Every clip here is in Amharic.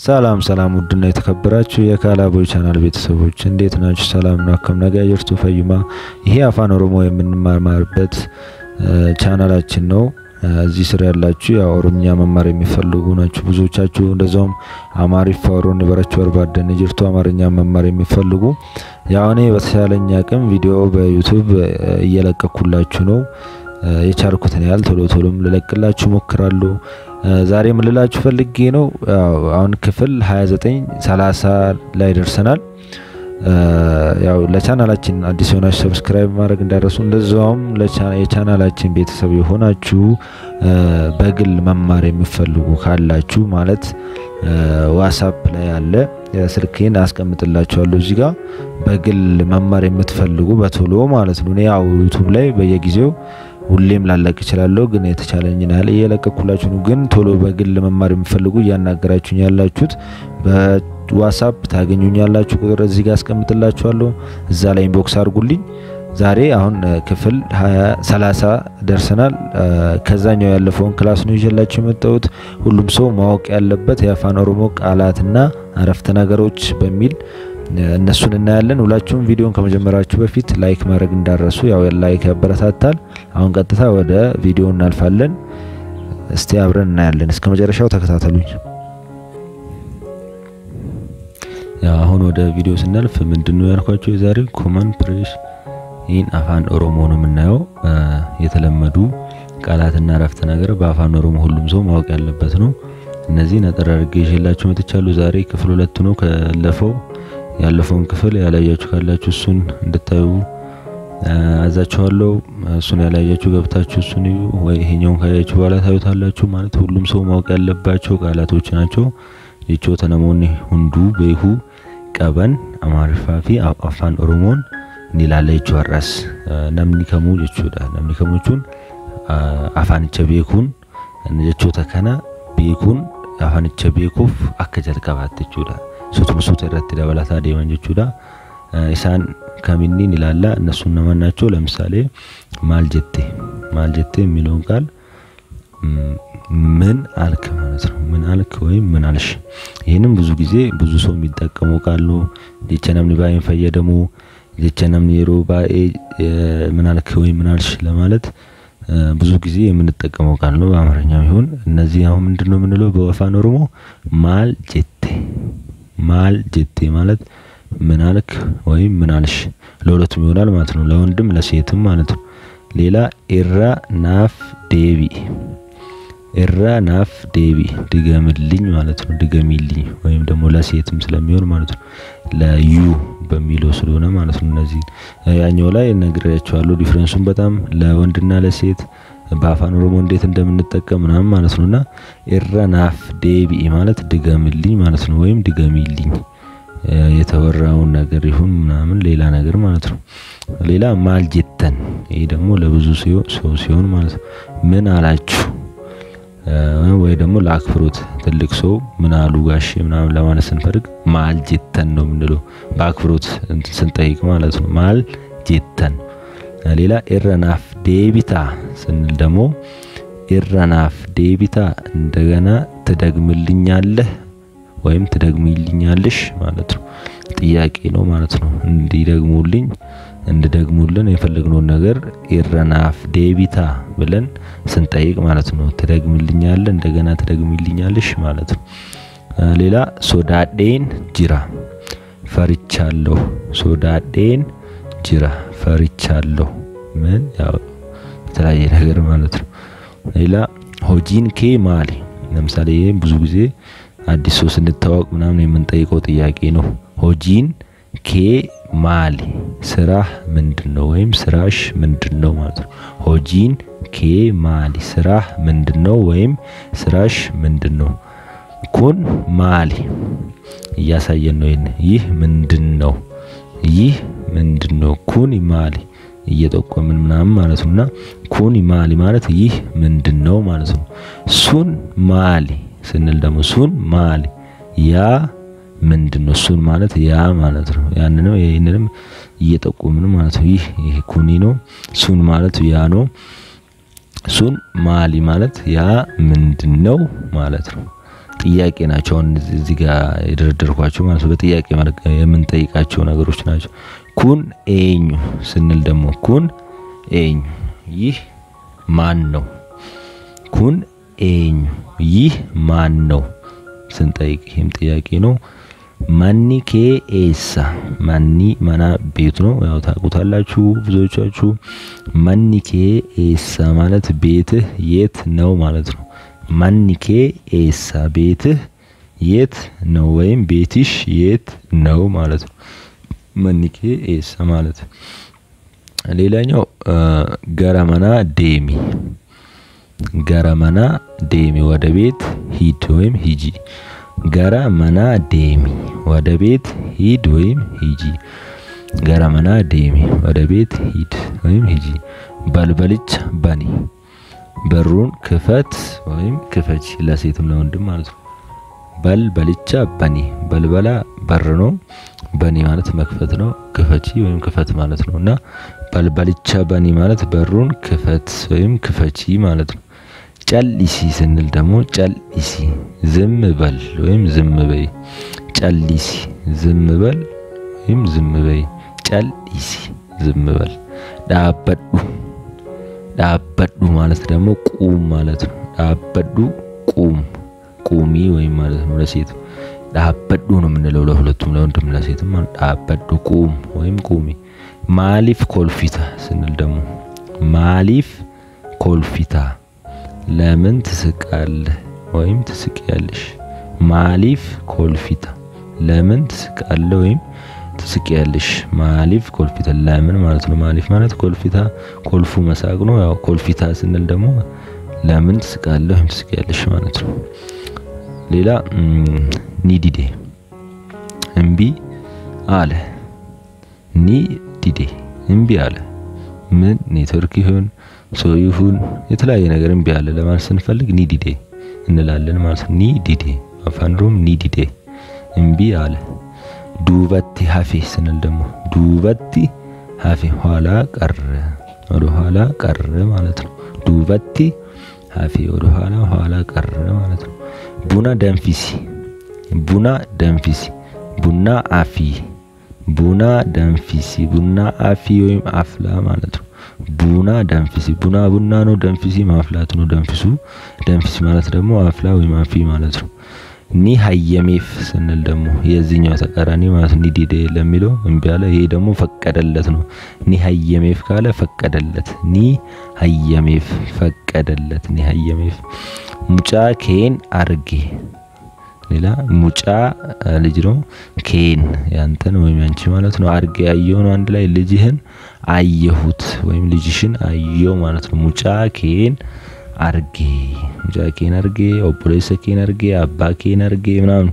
ሰላም ሰላም ውድና የተከበራችሁ የካላቦይ ቻናል ቤተሰቦች እንዴት ናችሁ? ሰላም ነው። አከም ነገ ጅርቱ ፈይማ። ይሄ አፋን ኦሮሞ የምንማማርበት ቻናላችን ነው። እዚህ ስር ያላችሁ ያው ኦሮምኛ መማር የሚፈልጉ ናችሁ ብዙዎቻችሁ። እንደዛውም አማሪፍ ኦሮን በረቹ ወርባደን ጅርቱ አማርኛ መማር የሚፈልጉ ያው እኔ በተሻለኝ አቅም ቪዲዮ በዩቲዩብ እየለቀኩላችሁ ነው። የቻልኩትን ያህል ቶሎ ቶሎም ልለቅላችሁ ሞክራለሁ። ዛሬ ምልላችሁ ፈልጌ ነው አሁን ክፍል 29 30 ላይ ደርሰናል። ያው ለቻናላችን አዲስ የሆናችሁ ሰብስክራይብ ማድረግ እንዳረሱ፣ እንደዛውም የቻናላችን ቤተሰብ የሆናችሁ በግል መማር የሚፈልጉ ካላችሁ ማለት ዋትስአፕ ላይ አለ ስልኬን አስቀምጥላችኋለሁ እዚህ ጋር በግል መማር የምትፈልጉ በቶሎ ማለት ነው። እኔ ያው ዩቲዩብ ላይ በየጊዜው ሁሌም ላለቅ እችላለሁ፣ ግን የተቻለኝን ያህል እየለቀኩላችሁ ነው። ግን ቶሎ በግል መማር የሚፈልጉ እያናገራችሁኝ ያላችሁት በዋትስአፕ ታገኙኛላችሁ። ቁጥር እዚህ ጋር አስቀምጥላችኋለሁ። እዛ ላይ ኢንቦክስ አድርጉልኝ። ዛሬ አሁን ክፍል 30 ደርሰናል። ከዛኛው ያለፈውን ክላስ ነው ይዤላችሁ የመጣሁት። ሁሉም ሰው ማወቅ ያለበት የአፋን ኦሮሞ ቃላትና አረፍተ ነገሮች በሚል እነሱን እናያለን። ሁላችሁም ቪዲዮን ከመጀመራችሁ በፊት ላይክ ማድረግ እንዳረሱ፣ ያው ላይክ ያበረታታል። አሁን ቀጥታ ወደ ቪዲዮ እናልፋለን። እስቲ አብረን እናያለን። እስከ መጨረሻው ተከታተሉኝ። ያው አሁን ወደ ቪዲዮ ስናልፍ ምንድነው ያልኳቸው የዛሬው ኮመን ፕሬሽ ይህን አፋን ኦሮሞ ነው የምናየው። የተለመዱ ቃላትና አረፍተ ነገር በአፋን ኦሮሞ ሁሉም ሰው ማወቅ ያለበት ነው። እነዚህ ነጠር አድርጌ ይዤላችሁ መጥቻለሁ። ዛሬ ክፍል ሁለት ነው። ካለፈው ያለፈውን ክፍል ያላያችሁ ካላችሁ እሱን እንድታዩ አዛችኋለሁ። እሱን ያላያችሁ ገብታችሁ እሱን እዩ፣ ወይ ይሄኛውን ካያችሁ በኋላ ታዩታላችሁ። ማለት ሁሉም ሰው ማወቅ ያለባቸው ቃላቶች ናቸው። ጀቾ ተነሞኒ ሁንዱ ቤሁ ቀበን አማሪፋፊ አፋን ኦሮሞን ኒላለ ጀቹ ነምኒ ከሙ ጀቹዳ ነምኒ ከሙቹን አፋንቸ ቤኩን ጀቾተ ከነ ቤኩን አፋንቸ ቤኩፍ አከ ጀልቀባት ጀቹዳ ሱቱምሱት irratti dabalataa deeman jechuudha. Isaan ከሚኒን ይላላ እነሱ እነማን ናቸው? ለምሳሌ ማል ጀቴ ማል ጀቴ የሚለውን ቃል ምን አልክ ማለት ነው። ምን አልክ ወይም ምን አልሽ። ይህንም ብዙ ጊዜ ብዙ ሰው የሚጠቀመው ቃል ነው። ጀቸ ነምኒ ባይን ፈየደሙ ጀቸ ነምኒ የሮ ባኤ ምን አልክ ወይም ምን አልሽ ለማለት ብዙ ጊዜ የምንጠቀመው ቃል ነው። በአማርኛም ይሁን እነዚህ አሁን ምንድነው የምንለው በአፋን ኦሮሞ ማል ጀቴ ማል ጀቴ ማለት ምን አልክ ወይም ምን አልሽ ለሁለቱም ይሆናል ማለት ነው። ለወንድም ለሴትም ማለት ነው። ሌላ ኤራ ናፍ ዴቢ ኤራ ናፍ ዴቢ ድገምልኝ ማለት ነው። ድገሚልኝ ወይም ደግሞ ለሴትም ስለሚሆን ማለት ነው። ለዩ በሚለው ስለሆነ ማለት ነው። እነዚህ ያኛው ላይ ነግሬያቸዋለሁ ዲፍረንሱን በጣም ለወንድና ለሴት በአፋን ኦሮሞ እንዴት እንደምንጠቀም ምናምን ማለት ነውና ኤራ ናፍ ዴቢ ማለት ድገምልኝ ማለት ነው። ወይም ድገሚልኝ የተወራውን ነገር ይሁን ምናምን ሌላ ነገር ማለት ነው። ሌላ ማል ጀተን ይሄ ደግሞ ለብዙ ሰው ሲሆን ማለት ነው። ምን አላችሁ ወይ ደግሞ ለአክብሮት ትልቅ ሰው ምን አሉ ጋሼ ምናምን ለማለት ስንፈልግ ማል ጀተን ነው የምንለው በአክብሮት ስንጠይቅ ማለት ነው። ማል ጀተን ሌላ ኤረናፍ ዴቢታ ስንል ደግሞ ኤረናፍ ዴቢታ እንደገና ትደግምልኛለህ ወይም ትደግሚልኛለሽ ማለት ነው። ጥያቄ ነው ማለት ነው። እንዲደግሙልኝ እንድደግሙልን የፈለግነውን ነገር ኤረናፍ ዴቢታ ብለን ስንጠይቅ ማለት ነው። ትደግምልኛለህ እንደገና ትደግሚልኛለሽ ማለት ነው። ሌላ ሶዳዴን ጅራ ፈርቻለሁ። ሶዳዴን ጅራ ፈርቻለሁ። ምን ያው የተለያየ ነገር ማለት ነው። ሌላ ሆጂን ኬ ማሊ ለምሳሌ ይህም ብዙ ጊዜ አዲስ ሰው ስንታወቅ ምናምን የምንጠይቀው ጥያቄ ነው። ሆጂን ኬ ማሊ ስራህ ምንድን ነው ወይም ስራሽ ምንድን ነው ማለት ነው። ሆጂን ኬ ማሊ ስራህ ምንድን ነው ወይም ስራሽ ምንድን ነው። ኩን ማሊ እያሳየን ነው። ይህን ይህ ምንድን ነው ይህ ምንድን ነው። ኩን ማሊ እየጠቆምን ምናምን ማለት ነውና ኩን ማሊ ማለት ይህ ምንድን ነው ማለት ነው። ሱን ማሊ ስንል ደግሞ ሱን ማሊ ያ ምንድን ነው። ሱን ማለት ያ ማለት ነው። ያንንም ይህንንም እየጠቆምን ማለት ነው። ይህ ይህ ኩኒ ነው። ሱን ማለት ያ ነው። ሱን ማሊ ማለት ያ ምንድን ነው ማለት ነው። ጥያቄ ናቸው። አሁን እዚህ ጋር የደረደርኳቸው ማለት ነው። በጥያቄ መልክ የምንጠይቃቸው ነገሮች ናቸው። ኩን ኤኙ ስንል ደግሞ ኩን ኤኙ ይህ ማን ነው? ኩን ኤኙ ይህ ማን ነው ስንጠይቅ ይህም ጥያቄ ነው። ማኒ ኬ ኤሳ ማኒ መና ቤት ነው። ያው ታውቁታላችሁ ብዙዎቻችሁ። ማኒ ኬ ኤሳ ማለት ቤትህ የት ነው ማለት ነው። ማኒ ኬ ኤሳ ቤትህ የት ነው ወይም ቤትሽ የት ነው ማለት ነው። ማኒ ኬ ኤሳ ማለት ሌላኛው ገረመና ዴሚ ገረመና ዴሚ ወደ ቤት ሂድ ወይም ሂጂ። ገረ መና ዴሚ ወደ ቤት ሂድ ወይም ሂጂ። ገረ መና ዴሚ ወደ ቤት ሂድ ወይም ሂጂ። በልበልቻ በኒ በሩን ክፈት ወይም ክፈች፣ ለሴትም ለወንድም ማለት ነው። በልበልቻ በኒ በልበላ በር ነው። በኒ ማለት መክፈት ነው። ክፈቺ ወይም ክፈት ማለት ነው እና በልበልቻ በኒ ማለት በሩን ክፈት ወይም ክፈቺ ማለት ነው። ጨሊሲ ስንል ደግሞ ጨሊሲ ዝም በል ወይም ዝም በይ። ጨሊሲ ዝም በል ወይም ዝም በይ። ጨሊሲ ዝም በል። ዳበዱ ዳበዱ ማለት ደግሞ ቁም ማለት ነው። ዳበዱ ቁም ቁሚ ወይም ማለት ነው። ለሴት ዳበዱ ነው የምንለው ለሁለቱም ለወንድም ለሴትም ማለት ዳበዱ ቁም ወይም ቁሚ። ማሊፍ ኮልፊታ ስንል ደግሞ ማሊፍ ኮልፊታ ለምን ትስቃለህ ወይም ትስቂያለሽ። ማሊፍ ኮልፊታ ለምን ትስቃለህ ወይም ትስቂያለሽ። ማሊፍ ኮልፊታ ለምን ማለት ነው። ማሊፍ ማለት ኮልፊታ ኮልፉ መሳቅ ነው። ያው ኮልፊታ ስንል ደግሞ ለምን ትስቃለህ ወይም ትስቂያለሽ ማለት ነው። ሌላ ኒዲዴ እምቢ አለ። ኒዲዴ እምቢ አለ። ምን ኔትወርክ ይሁን ሰው ይሁን የተለያየ ነገር እምቢ አለ ለማለት ስንፈልግ ኒዲዴ እንላለን ማለት ነው። ኒዲዴ አፋን ኦሮሞ ኒዲዴ እምቢ አለ። ዱበቲ ሀፌ ስንል ደግሞ ዱበቲ ሀፌ ኋላ ቀረ፣ ወደ ኋላ ቀረ ማለት ነው። ዱበቲ ሀፌ ወደ ኋላ ኋላ ቀረ ማለት ነው። ቡና ደንፊሲ ቡና ደንፊሲ ቡና አፊ ቡና ደንፊሲ ቡና አፊ ወይም አፍላ ማለት ነው። ቡና ደንፊሲ ቡና ቡና ነው። ደንፊሲ ማፍላት ነው። ደንፊሱ ደንፊሲ ማለት ደግሞ አፍላ ወይም አፊ ማለት ነው። ኒ ሀየሜፍ ስንል ደግሞ የዚህኛው ተቃራኒ ማለት ኒ ዲዴ ለሚለው እምቢ አለ። ይሄ ደግሞ ፈቀደለት ነው። ኒ ሀየሜፍ ካለ ፈቀደለት። ኒ ሀየሜፍ ፈቀደለት። ኒ ሀየሜፍ ሙጫ ኬን አርጌ ሌላ ሙጫ ልጅ ነው። ኬን ያንተን ወይም ያንቺ ማለት ነው። አርጌ ያየው ነው አንድ ላይ ልጅህን አየሁት ወይም ልጅሽን አየው ማለት ነው። ሙጫ ኬን አርጌ ሙጫ ኬን አርጌ ኦቦሌሰ ኬን አርጌ አባ ኬን አርጌ ምናምን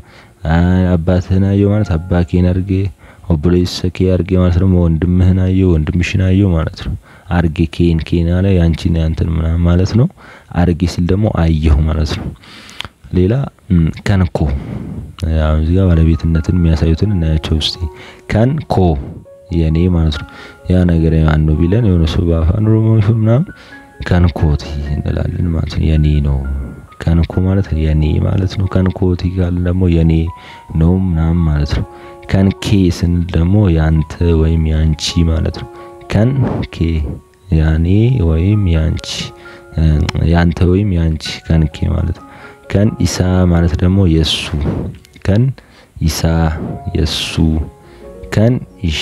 አባትህን አየው ማለት አባ ኬን አርጌ ኦቦሌሰ ኬ አርጌ ማለት ደግሞ ወንድምህን አየው ወንድምሽን አየው ማለት ነው። አርጌ ኬን ኬን አለ ያንቺን ያንተን ምናምን ማለት ነው። አርጌ ሲል ደግሞ አየሁ ማለት ነው። ሌላ ከንኮ አሁን እዚህ ጋር ባለቤትነትን የሚያሳዩትን እናያቸው እስቲ። ከንኮ የኔ ማለት ነው። ያ ነገር ማን ነው ቢለን የሆነ ሰው በአፋን ኦሮሞ ይሁን ምናምን ከንኮቲ እንላለን ማለት ነው። የኔ ነው ከንኮ ማለት የኔ ማለት ነው። ከንኮቲ ካልን ደግሞ የኔ ነው ምናምን ማለት ነው። ከንኬ ስንል ደግሞ ያንተ ወይም ያንቺ ማለት ነው። ከንኬ ያኔ ወይም ያንቺ ያንተ ወይም ያንቺ ከንኬ ማለት ነው። ከን ኢሳ ማለት ደግሞ የሱ ከን ኢሳ የሱ ከን ኢሼ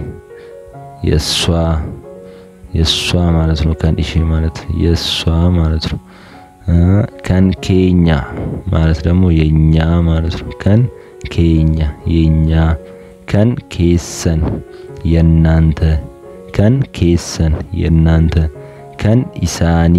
የሷ የሷ ማለት ነው። ከን ኢሼ ማለት የሷ ማለት ነው። ከን ኬኛ ማለት ደግሞ የኛ ማለት ነው። ከን ኬኛ የኛ ከን ኬሰን የናንተ ከን ኬሰን የናንተ ከን ኢሳኒ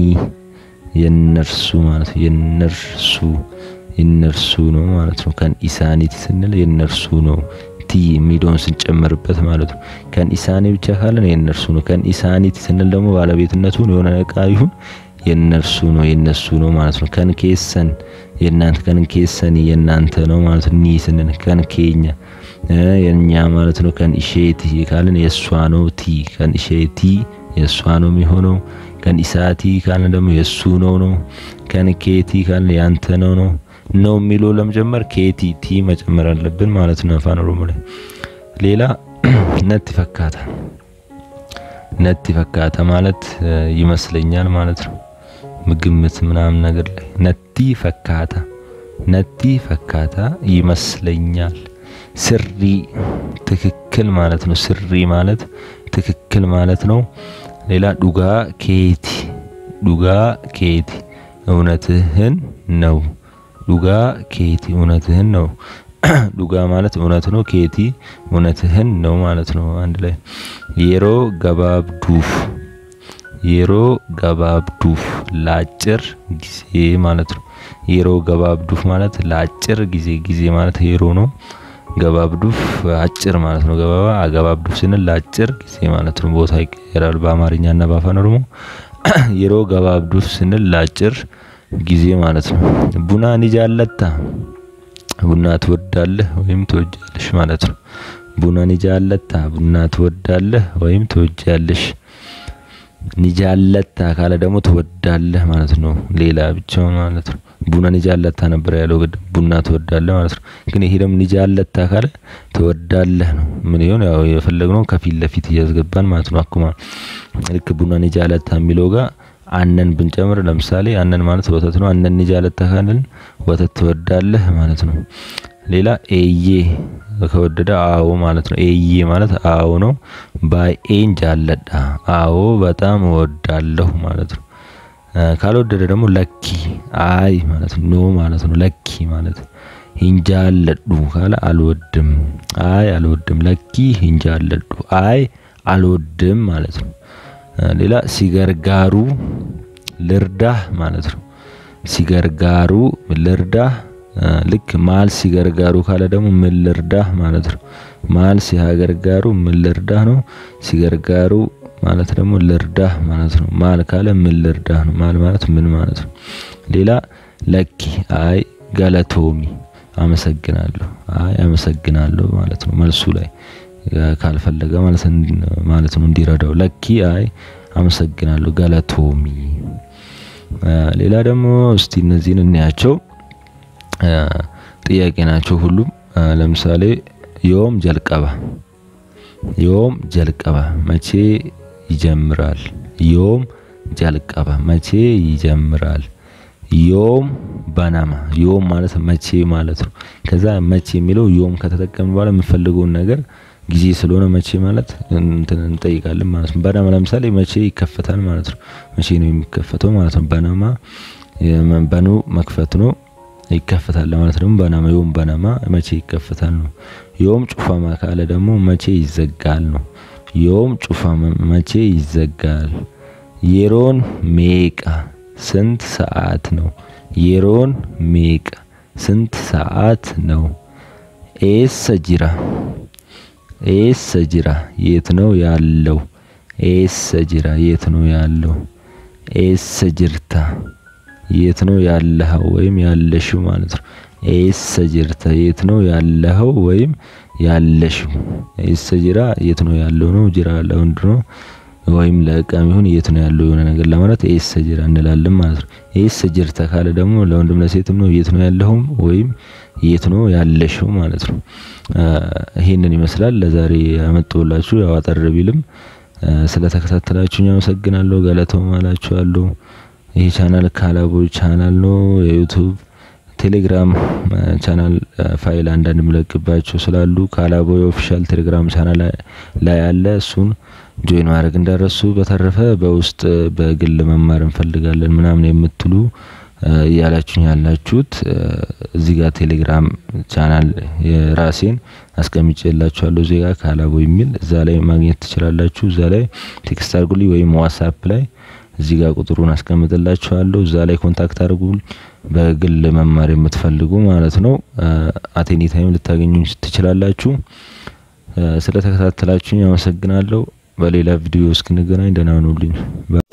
የነርሱ ማለት ነው። የነርሱ የነርሱ ነው ማለት ነው። ከን ኢሳኒቲ ስንል የነርሱ ነው። ቲ ሚዶን ስንጨምርበት ማለት ነው። ከን ኢሳኒ ብቻ ካለን የነርሱ ነው። ከን ኢሳኒቲ ስንል ደግሞ ባለቤትነቱን የሆነ እቃ ይሁን የነርሱ ነው የነሱ ነው ማለት ነው። ከን ኬሰን የናንተ ከን ኬሰኒ የናንተ ነው ማለት ነው። ኒ ስንል ከን ኬኛ የኛ ማለት ነው። ከን ኢሼቲ ካለን የሷ ነው። ቲ ከን ኢሼቲ የሷ ነው የሚሆነው። ከን ኢሳቲ ካልን ደግሞ የሱ ነው ነው። ከን ኬቲ ካልን ያንተ ነው ነው። ነው የሚለው ለመጀመር ኬቲ ቲ መጨመር አለብን ማለት ነው አፋን ኦሮሞ ላይ። ሌላ ነቲ ፈካታ ነቲ ፈካታ ማለት ይመስለኛል ማለት ነው። ምግምት ምናምን ነገር ላይ ነቲ ፈካታ ነቲ ፈካታ ይመስለኛል። ስሪ ትክክል ማለት ነው። ስሪ ማለት ትክክል ማለት ነው። ሌላ ዱጋ ኬቲ ዱጋ ኬቲ እውነትህን ነው። ዱጋ ኬቲ እውነትህን ነው። ዱጋ ማለት እውነት ነው። ኬቲ እውነትህን ነው ማለት ነው። አንድ ላይ የሮ ገባብዱፍ የሮ ገባብዱፍ ለአጭር ጊዜ ማለት ነው። የሮ ገባብዱፍ ማለት ለአጭር ጊዜ ጊዜ ማለት የሮ ነው። ገባብዱፍ አጭር ማለት ነው። ገባባ አገባብዱፍ ስንል ለአጭር ጊዜ ማለት ነው። ቦታ ይቀየራል በአማርኛ እና በአፋን ኦሮሞ። የሮ ገባብዱፍ ስንል ለአጭር ጊዜ ማለት ነው። ቡና ኒጃለታ ቡና ትወዳለህ ወይም ትወጃለሽ ማለት ነው። ቡና ኒጃለታ ቡና ትወዳለህ ወይም ትወጃለሽ። ኒጃለታ ካለ ደግሞ ትወዳለህ ማለት ነው። ሌላ ብቻውን ማለት ነው። ቡና ኒጃለታ ነበር ያለው ቅድም ቡና ትወዳለህ ማለት ነው። ግን ይሄ ደግሞ ኒጃለታ ካለ ትወዳለህ ነው። ምን ይሆን ያው የፈለግነው ከፊት ለፊት እያስገባን ማለት ነው። አኩማ ልክ ቡና ኒጃለታ የሚለው ጋር አነን ብንጨምር ለምሳሌ አነን ማለት ወተት ነው። አነን ኒጃለታ ካልን ወተት ትወዳለህ ማለት ነው። ሌላ ኤዬ ከወደደ አዎ ማለት ነው። ኤዬ ማለት አዎ ነው። ባኤን ጃለዳ አዎ በጣም እወዳለሁ ማለት ነው። ካልወደደ ደግሞ ለኪ አይ ማለት ነው። ኖ ማለት ነው። ለኪ ማለት ሂንጃለዱ ካለ አልወድም አይ አልወድም ለኪ ሂንጃለዱ አይ አልወድም ማለት ነው። ሌላ ሲገርጋሩ ልርዳህ ማለት ነው። ሲገርጋሩ ልርዳህ ልክ ማል ሲገርጋሩ ካለ ደግሞ ምን ልርዳህ ማለት ነው። ማል ሲያገርጋሩ ምን ልርዳህ ነው። ሲገርጋሩ ማለት ደግሞ ልርዳህ ማለት ነው። ማል ካለ ምን ልርዳህ ነው። ማል ማለት ምን ማለት ነው። ሌላ ለኪ አይ ገለቶሚ አመሰግናለሁ አይ አመሰግናለሁ ማለት ነው። መልሱ ላይ ካልፈለገ ማለት ማለት ነው እንዲረዳው ለኪ አይ አመሰግናለሁ ገለቶሚ። ሌላ ደግሞ እስቲ እነዚህን እንያቸው ጥያቄ ናቸው ሁሉም። ለምሳሌ ዮም ጀልቀባ ዮም ጀልቀባ መቼ ይጀምራል? ዮም ጀልቀባ መቼ ይጀምራል? ዮም በናማ ዮም ማለት መቼ ማለት ነው። ከዛ መቼ የሚለው ዮም ከተጠቀምን በኋላ የምፈልገውን ነገር ጊዜ ስለሆነ መቼ ማለት እንትን እንጠይቃለን ማለት ነው። በናማ ለምሳሌ መቼ ይከፈታል ማለት ነው። መቼ ነው የሚከፈተው ማለት ነው። በናማ በኑ መክፈት ነው ይከፈታል ለማለት ደግሞ በናማ ዮም በናማ መቼ ይከፈታል ነው። ዮም ጩፋማ ካለ ደግሞ መቼ ይዘጋል ነው። ዮም ጩፋማ መቼ ይዘጋል። የሮን ሜቃ ስንት ሰዓት ነው? የሮን ሜቃ ስንት ሰዓት ነው? ኤሰ ጅራ ኤሰ ጅራ የት ነው ያለው? ኤሰ ጅራ የት ነው ያለው? ኤሰ ጅርታ የት ነው ያለኸው ወይም ያለሽው ማለት ነው። ኤሰ ጅርታ የት ነው ያለኸው ወይም ያለሽው። ኤሰ ጅራ የት ነው ያለው ነው። ጅራ ለወንድ ነው ወይም ለእቃም ይሁን የት ነው ያለው የሆነ ነገር ለማለት ኤሰ ጅራ እንላለን ማለት ነው። ኤሰ ጅርታ ካለ ደግሞ ለወንድም ለሴትም ነው የት ነው ያለኸው ወይም የት ነው ያለሽው ማለት ነው። ይሄንን ይመስላል ለዛሬ ያመጣሁላችሁ ያው አጠር ቢልም ስለተከታተላችሁኝ አመሰግናለሁ። ገለተው ማላችኋለሁ። ይሄ ቻናል ካላቦ ቻናል ነው። የዩቱብ ቴሌግራም ቻናል ፋይል አንዳንድ ምለቅባቸው ስላሉ ካላቦ ኦፊሻል ቴሌግራም ቻናል ላይ አለ። እሱን ጆይን ማድረግ እንዳረሱ። በተረፈ በውስጥ በግል መማር እንፈልጋለን ምናምን የምትሉ እያላችሁኝ ያላችሁት እዚህ ጋር ቴሌግራም ቻናል የራሴን አስቀምጬላችኋለሁ። እዚህ ጋር ካላቦ የሚል እዛ ላይ ማግኘት ትችላላችሁ። እዛ ላይ ቴክስት አድርጉልኝ ወይም ዋትስአፕ ላይ እዚህ ጋር ቁጥሩን አስቀምጥላችኋለሁ። እዛ ላይ ኮንታክት አድርጉ በግል መማር የምትፈልጉ ማለት ነው። አቴኒ ታይም ልታገኙኝ ትችላላችሁ። ስለተከታተላችሁኝ አመሰግናለሁ። በሌላ ቪዲዮ እስክንገናኝ ደህና ሁኑልኝ።